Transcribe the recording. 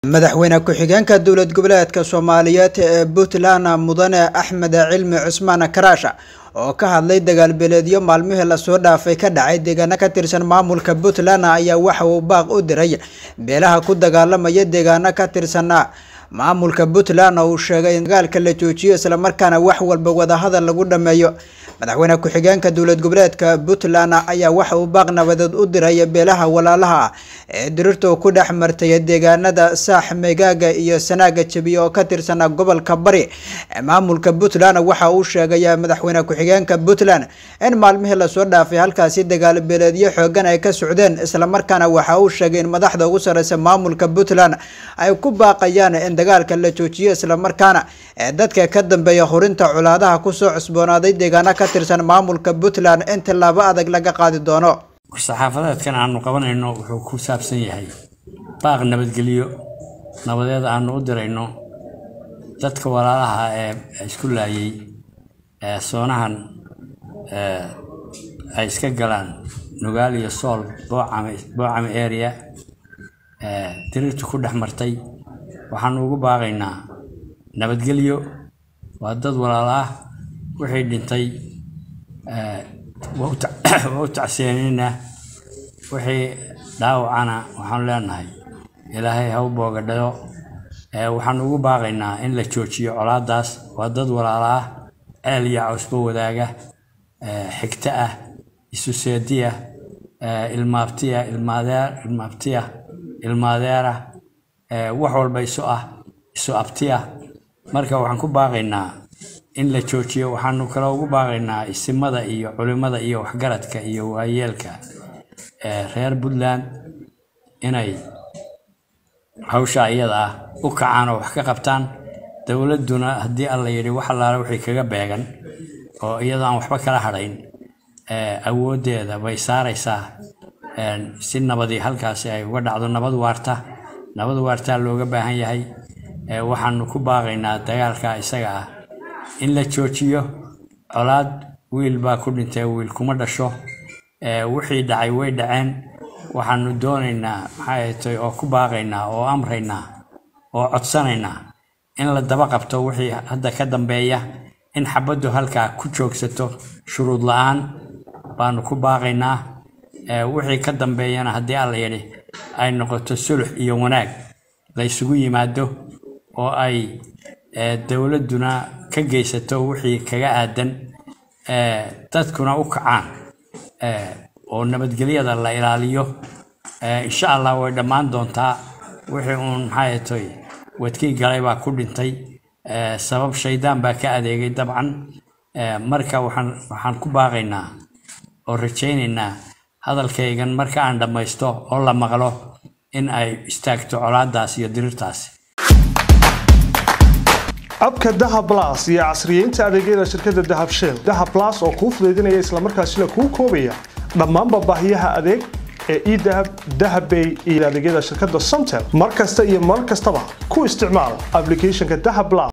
madaxweyne ku-xigeenka dowlad goboleedka soomaaliyeed ee puntland mudane axmed cilmi cusmaan karaasha oo ka hadlay dagaalbeeleedyo maalmihii lasoo dhaafay ka dhacay deegaano ka tirsan maamulka puntland ayaa waxa uu baaq u diray beelaha ku dagaalamaya deegaano ka tirsan maamulka puntland oo uu sheegay in dagaalka la joojiyo islamarkaana wax walba wadahadal lagu dhameeyo madaxweyne ku-xigeenka dowlad goboleedka puntland ayaa waxa uu baaq nabadeed u diray beelaha walaalaha ah ee dirirtu ku dhex martay deegaanada saax meegaaga iyo sanaaga jabiye oo ka tirsan gobolka bari ee maamulka puntland waxa uu sheegay madaxweyne ku-xigeenka puntland in maalmihii lasoo dhaafay halkaasi dagaal beeleedyo xoogan ay ka socdeen islamarkaana waxa uu sheegay in madaxda ugu sareysa maamulka puntland ay ku baaqayaan in dagaalka la joojiyo islamarkaana ee dadka ka dambeeya hurinta colaadaha kusoo cusboonaaday deegaano ka tirsan maamulka puntland in tillaabo adag laga qaadi doono war-saxaafadeedkan aanu qabanayno wuxuu ku saabsan yahay baaq nabadgelyo nabadeed aanu u dirayno dadka walaalaha ee isku laayay ee soonahan ay iska galaan nugaal iyo sool boocame area diriirtu ku dhex martay waxaanu ugu baaqaynaa nabadgelyo waa dad walaalo ah wixii dhintay waa u tacseenaynaa wixii dhaawacana waxaanu leenahay ilaahay ha u boogadhayo waxaanu ugu baaqaynaa in la joojiyo colaadaas waa dad walaalo ah ceel iyo cawsba wadaaga xigto ah isu seediya ilmaabtiya ilmaabtiya ilmaadeera wax walba isu ah isu abtiya marka waxaan ku baaqaynaa in la joojiyo waxaanu kale ugu baaqaynaa isimada iyo culimada iyo waxgaradka iyo waayeelka reer puntland inay hawsha iyada ah u kacaan oo wax ka qabtaan dowladduna haddii alla yidhi wax allaale wixii kaga beegan oo iyadoo aan waxba kala hadhayn awooddeeda bay saaraysaa si nabadii halkaasi ay uga dhacdo nabad waarta nabad waartaa looga baahan yahay waxaanu ku baaqaynaa dagaalka isaga ah in la joojiyo colaad wiil baa ku dhintay wiil kuma dhasho wixii dhacay way dhaceen waxaanu doonaynaa maxay tay oo ku baaqaynaa oo amraynaa oo codsanaynaa in la daba qabto wixii hadda ka dambeeya in xabaddu halkaa ku joogsato shuruud la-aan baanu ku baaqaynaa wixii ka dambeeyana haddii alla yidhi ay noqoto sulux iyo wanaag la ysugu yimaado oo ay dowladduna ka geysato wixii kaga aadan dadkuna u kacaan oo nabadgelyada la ilaaliyo insha allah way dhammaan doontaa wixii uun maxay toy wadkii galay baa ku dhintay sabab shaydaan baa ka adeegay dabcan marka waxaan waxaan ku baaqaynaa oo rajaynaynaa hadalkaygan marka aan dhammaysto oo la maqlo in ay istaagto colaadaas iyo dirirtaasi abka dahab las iyo casriyeynta adeegyada shirkadda dahab shell dahab las oo kuu fudaydinaya islamarkaasina kuu koobaya dhammaanba baahiyaha adeeg ee edahab dahabbay iyo adeegyada shirkadda somtel mar kasta iyo mar kastaba ku isticmaal ablicathonka dahab las